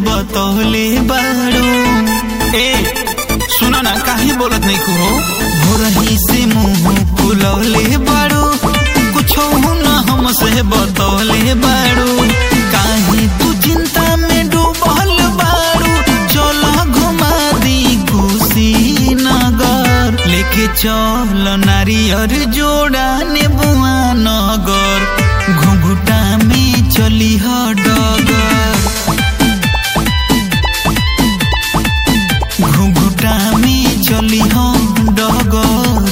बतौले बाड़ू ए सुना ना काहे बोलत नहीं को भोरही से मुंह फुलौले बाड़ू कुछ ना हमसे बतौले बाड़ू काहे तू चिंता में डूबल बाड़ू चलो घुमा दी कुशीनगर लेके चल नारियर जोड़ा नेबुआ नगर घुघुटा में चली ह डगर घुघुटा में चली ह डगर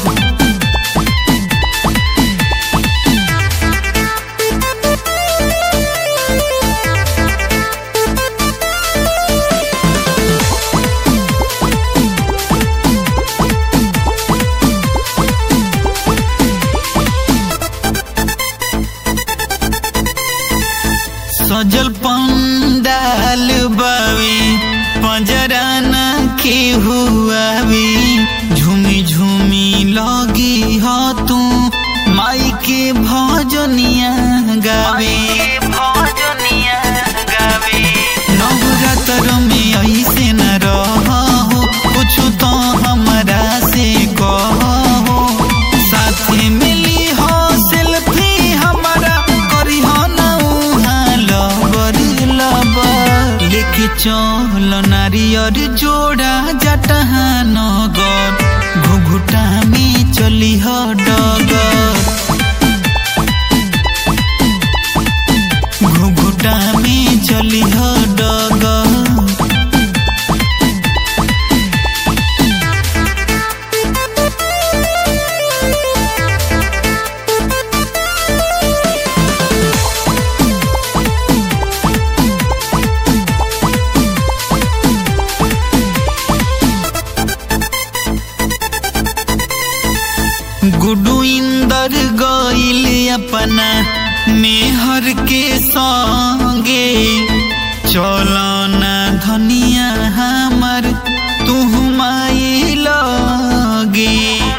सजल पंडाल बावी पंजरा न के हुआवी झूमी झूमी लगी ह तू माई के भजनिया गावे भजनिया गावे नवरात्र में ऐसे न रहो कुछ तो हमरा से कहो साथे मिली हो सेल्फी हमारा करी हो ना उहाँ लबर लबर लेके चल नारियर जोड़ा जटहा नगर घुघुटा में चली ह डगर घुघुटा में चली ह डगर गुडू इंदर गईल अपना मेहर के संगे चलो ना धनिया हमर तू माई लगे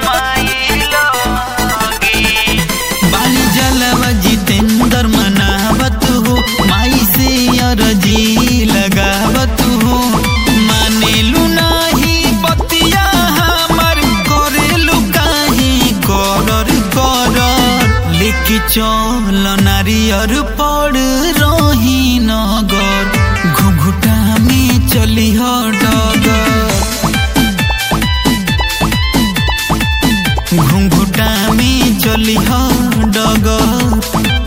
बाली जलवा जितेंद्र मनावत हो माई से अरजी लगावत हो मानेलू नाही बतिया हमर करेलू काहे करर करर लेके चल नारियर पड़ रही नगर घुघुटा में चली ह डगर घुंघुटा में चली ह डगर